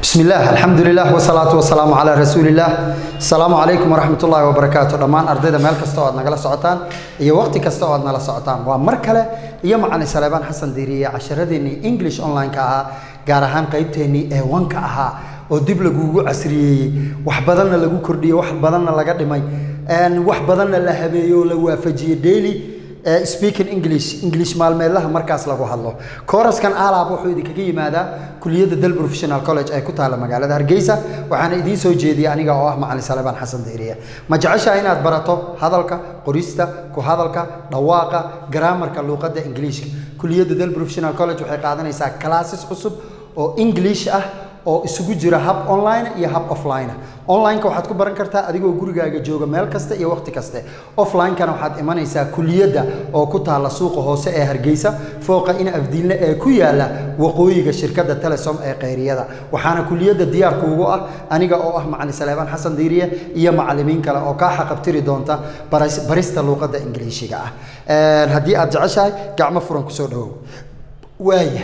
bismi illaah alxamdulilah wsalaatu wasalaamu calaa rasuulillaah asalaamu calaykum waraxmat ullaahi wabarakaatu dhammaan ardayda meel kasta oo aad nagala socotaan iyo waqti kasta oo aad nala socotaan waa mar kale iyo macalin saleebaan xasan diiriye casharadeenii english online-ka ahaa gaar ahaan qeybteennii ee wanka ahaa oo dib lagugu casriyeeyey wax badanna lagu kordhiyey wax badanna laga dhimay wax badanna la habeeyey oo la waafajiyey daily speaking english english maalmeedlaha markaas lagu hadlo kooraskan alaab wuxuu idinkaga yimaadaa kuliyadda dal professional college ee ku taalla magaalada hargeysa waxaana idiin soo jeediyey aniga oo ah macalin salebaan xasan diiriye ma jeceshaha inaad barato hadalka qorista ku hadalka dhawaaqa garaamarka luuqadda ingiliishka kuliyadda dal professional college waxay qaadanaysaa classes cusub oo english ah oo isugu jira hab online iyo hab offline online-ka waxaad ku baran kartaa adigoo gurigaaga jooga meel kasta iyo waqti kaste offline-kana waxaad imanaysaa kuliyadda oo ku taalla suuqa hoose ee hargeysa fooqa in afdiinle ee ku yaala waqooyiga shirkadda telesom ee khayriyada waxaana kuliyadda diyaarka ugu ah aniga oo ah macalin saleebaan xasan diiriye iyo macalimiin kale oo kaa xaqabtiri doonta barista luuqadda ingiliishiga ah haddii aad jeceshahay gacmo furan kusoo dhawow waaya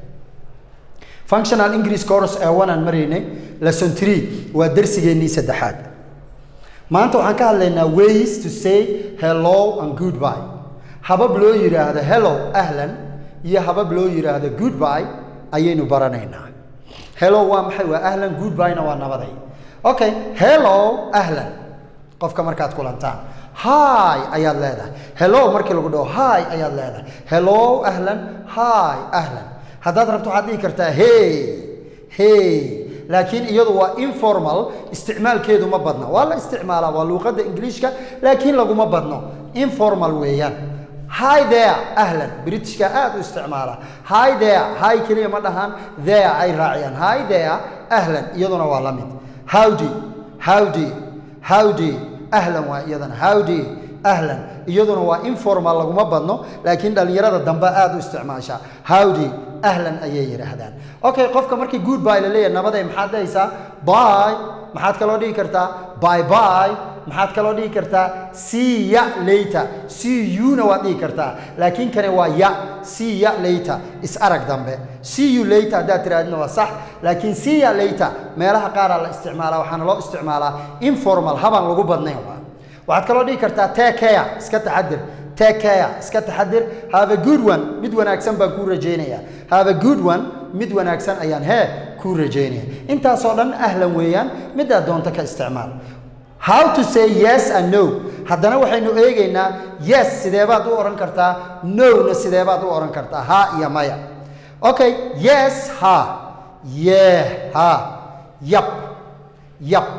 functional english course ee wanaan maraynay lesson three waa darsigeennii saddexaad maanta waxaan ka hadlaynaa ways to say hello and goodbye habab loo yidhaahdo hello ahlan iyo habab loo yidhaahdo goodbye ayaynu baranaynaa hello waa maxay waa ahlan goodbyena waa nabaday okay hello ahlan qofka markaad kulantaan hi ayaad leedahay hello markii lagu dhaho hi ayaad leedahay hello ahlan hi ahlan haddaad rabto waxaad dhihi kartaa hey hey laakiin iyadu waa informal isticmaalkeedu ma badna waa la isticmaalaa waa luuqadda ingiliishka laakiin laguma badno informal weeyaan hi there ahlan britishka aad u isticmaala hi there hi keliya ma dhahaan there ay raaciyaan hi there ahlan iyaduna waa la mid howdy howdy howdy ahlan waa iyadana howdy ahlan iyaduna waa informal laguma badno laakiin dhallinyarada dambe aad u isticmaashaa howdy ahlan ayay yidhaahdaan okay qofka markii good by la leeyahay nabaday maxaad dhahaysaa by maxaad kaloo dhihi kartaa by by maxaad kaloo dhihi kartaa see ya later see you-na waad dhihi kartaa laakiin kani waa ya see ya later is arag dambe see you later haddaad tirahdina waa sax laakiin see ya later meelaha qaaraa la isticmaalaa waxaana loo isticmaalaa informal habaan lagu badnayn waxaad kaloo dhihi kartaa take care iska taxadir take care iska taxadir have a good one mid wanaagsan baan kuu rajaynayaa have a good one mid wanaagsan ayaan hee kuu rajaynaya intaasoo dhan ahlan weeyaan midaad doonto ka isticmaal how to say yes and no haddana waxaynu eegaynaa yes sideebaad u odhan kartaa no-na sideebaad u odhan kartaa ha iyo maya okay yes ha yee ha yab yab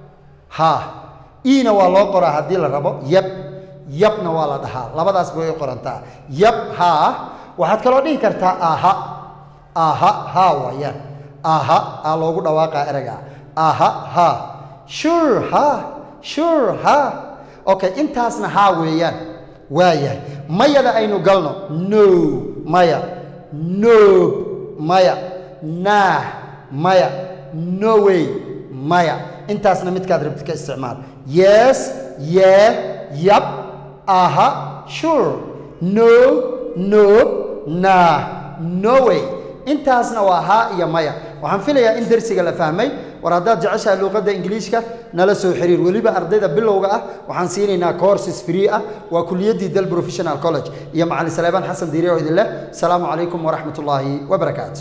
ha iina waa loo qoraa haddii la rabo yab yabna waa la dhahaa labadaas bay qorantaa yab haa waxaad kaloo dhihi kartaa aha aha ha waayaan aha aa loogu dhawaaqaa ereyga aha ha sure ha sure ha okay intaasna haa weeyaan waayahay mayada aynu galno no maya noob maya nah maya no way maya intaasna midkaad rabtid ka isticmaal yes yee yab aha sure no no nah no way intaasna waa haa iyo maya waxaan filayaa in darsiga la fahmay war haddaad jeceshahay luuqadda ingiliishka nala soo xiriir weliba ardayda bilowga ah waxaan siinaynaa courses free ah waa kuliyaddii dal professional college iyo macalin saleebaan xasan diiri oo idin leh asalaamu calaykum waraxmat ullaahi wabarakaatu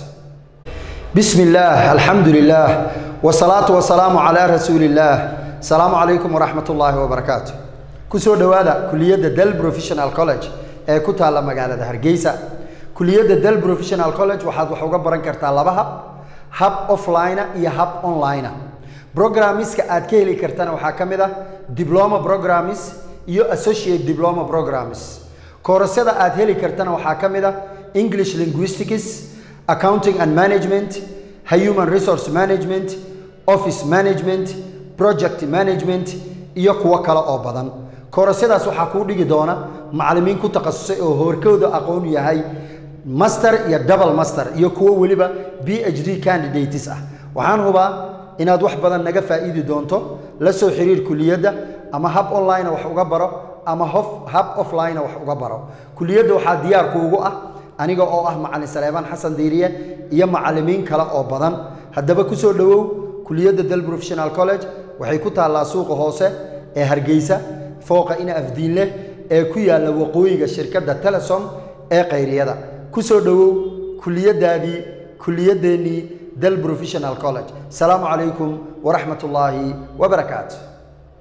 bismi illaah alxamdu lilaah wsalaatu wasalaamu calaa rasuuli illaah asalaamu calaykum waraxmat ullaahi wabarakaatu kusoo dhowaada kuliyadda dal professional college ee ku taalla magaalada hargeysa kuliyadda dal professional college waxaad wax uga baran kartaa laba hab hab offline iyo hab online programmiska aad ka heli kartana waxaa ka mid ah diploma programmis iyo associate diploma programmis koorasyada aad heli kartana waxaa ka mid ah english linguistics accounting and management human resource management office management project management iyo kuwo kale oo badan koorasyadaas waxaa kuu dhigi doona macallimiin ku takhasusay oo hoorkooda aqoon yahay master iyo double master iyo kuwo weliba b h d candidates ah waxaan hubaa inaad wax badan naga faa'iidi doonto la soo xiriir kuliyadda ama hab online wax uga baro ama hab offline wax uga baro kuliyadda waxaa diyaar kuugu ah aniga oo ah macalin saleebaan xasan diiriye iyo macallimiin kale oo badan haddaba ku soo dhowow kuliyadda del professional college waxay ku taallaa suuqa hoose ee hargeysa fooqa ina afdiin leh ee ku yaalla waqooyiga shirkadda telesom ee kayriyada ku soo dhowow kuliyaddaadii kuliyaddeenii del professional college asalaamu calaykum waraxmat ullaahi wabarakaatu